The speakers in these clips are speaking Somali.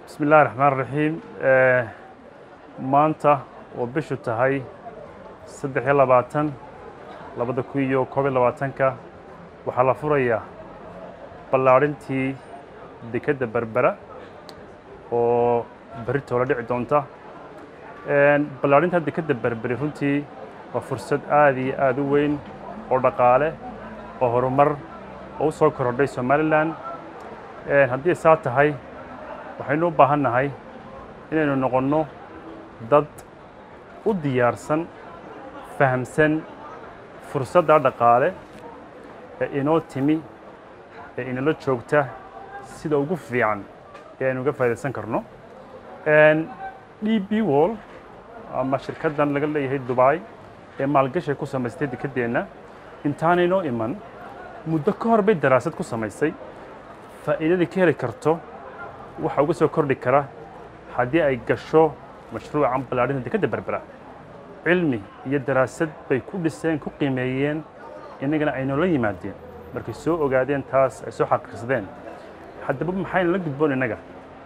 bismi illahi raxmaan raxiim maanta oo bishu tahay saddex iyo labaatan labada kun iyo koob iyo labaatanka waxaa la furayaa ballaadhintii dekedda berbera oo berritoo la dhici doonta ballaadhinta dekedda berberi runtii waa fursad aad iyo aad u weyn oo dhaqaale oo horumar oo u soo korodhay somalilan haddii saa tahay waxaynu u baahan nahay inaynu noqonno dad u diyaarsan fahamsan fursadda dhaqaale ee inoo timi ee inala joogta sida ugu fiican ee aynu uga faa'idaysan karno d b wall ama shirkaddan laga leeyahay dubai ee maalgashay ku samaystay dekeddeenna intaanaynoo iman muddo ka hor bay daraasad ku samaysay faa'iidadii ka heli karto waxa uga soo kordhi kara haddii ay gasho mashruucan ballaadhinta dekedda berbera cilmi iyo daraasad bay ku dhiseen ku qiimeeyeen innagana ay noola yimaadeen markay soo ogaadeen taas ay soo xaqiiqsadeen haddaba maxayna la gudboon innaga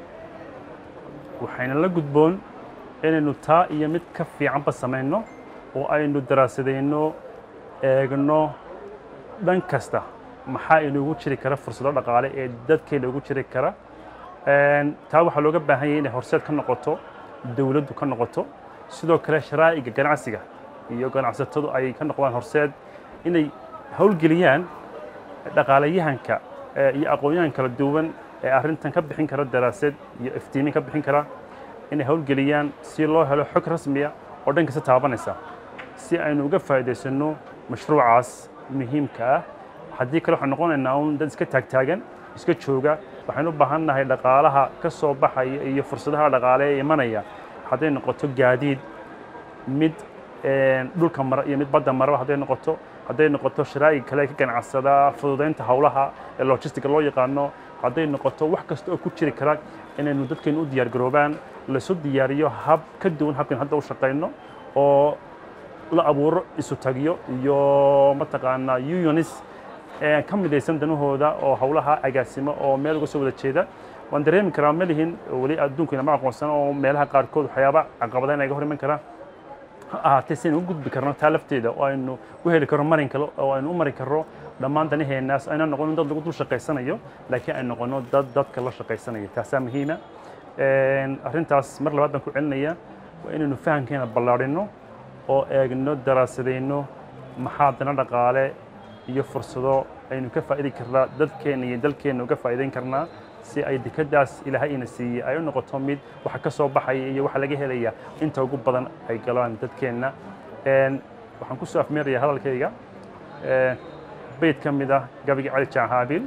waxayna la gudboon inaynu taa iyo mid ka fiicanba samayno oo aynu daraasadayno eegno dhan kasta maxaa inuugu jiri kara fursado dhaqaale ee dadkeena ugu jiri kara taa waxaa looga baahan yahay inay horseed ka noqoto dowladdu ka noqoto sidoo kale sharaa'iga ganacsiga iyo ganacsatadu ay ka noqdaan horseed inay howlgeliyaan dhaqaalayahanka iyo aqoon-yahan kala duwan ee arrintan ka bixin kara daraasad iyo iftiimin ka bixin kara inay howlgeliyaan si loo helo xog rasmiya oo dhan kasta taabanaysa si aynu uga faa'iidaysanno mashruucaas muhiimka ah haddii kale waxaan noqonaynaa un dad iska taagtaagan iska jooga waxaynu u baahan nahay dhaqaalaha ka soo baxaya iyo fursadaha dhaqaale ee imanaya hadday noqoto gaadiid mid dhulka mara iyo mid badda maraba hadday noqoto hadday noqoto sharaa'ig kale ka ganacsada fududaynta howlaha ee logistiga loo yaqaano hadday noqoto wax kasta oo ku jiri kara inaynu dadkeenu u diyaar garoobaan laisu diyaariyo hab ka duwan habkan hadda u shaqayno oo la abuuro isu tagyo iyo mataqaanaa unionis ka midaysan danahooda oo howlaha agaasimo oo meel uga soo wada jeeda waan dareemi karaa ma lihin weli adduunku inama aqoonsan oo meelaha qaarkood waxyaaba caqabada inaga hor iman karaa ha ahaatee si aynu u gudbi karno taa lafteeda oo aynu u heli karno marin kale oo aynu u mari karno dhammaan danaheenaas ayna noqonin dad lagu dul shaqaysanayo laakiin ay noqono dad dadka la shaqaysanaya taasaa muhiima arrintaas mar labaad baan ku celinaya waa inaynu fahamkeena ballaadhino oo eegno daraasadayno maxaa dana dhaqaale iyo fursado aynu ka faa'idi karnaa dadkeenna iyo dalkeenna uga faa'iidayn karnaa si ay dekeddaas ilaahay ina siiyey ay u noqoto mid waxa ka soo baxaya iyo waxa laga helaya inta ugu badan ay galaan dadkeenna waxaan ku soo afmeerayaa hadalkayga bayd ka mid ah gabigii cali jaanhaabil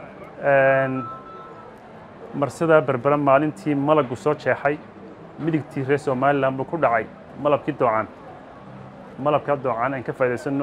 marsada berbera maalintii malagu soo jeexay midigtii reer somalilan buu ku dhacay malabkii doocan malabkaa doocan aan ka faa'idaysano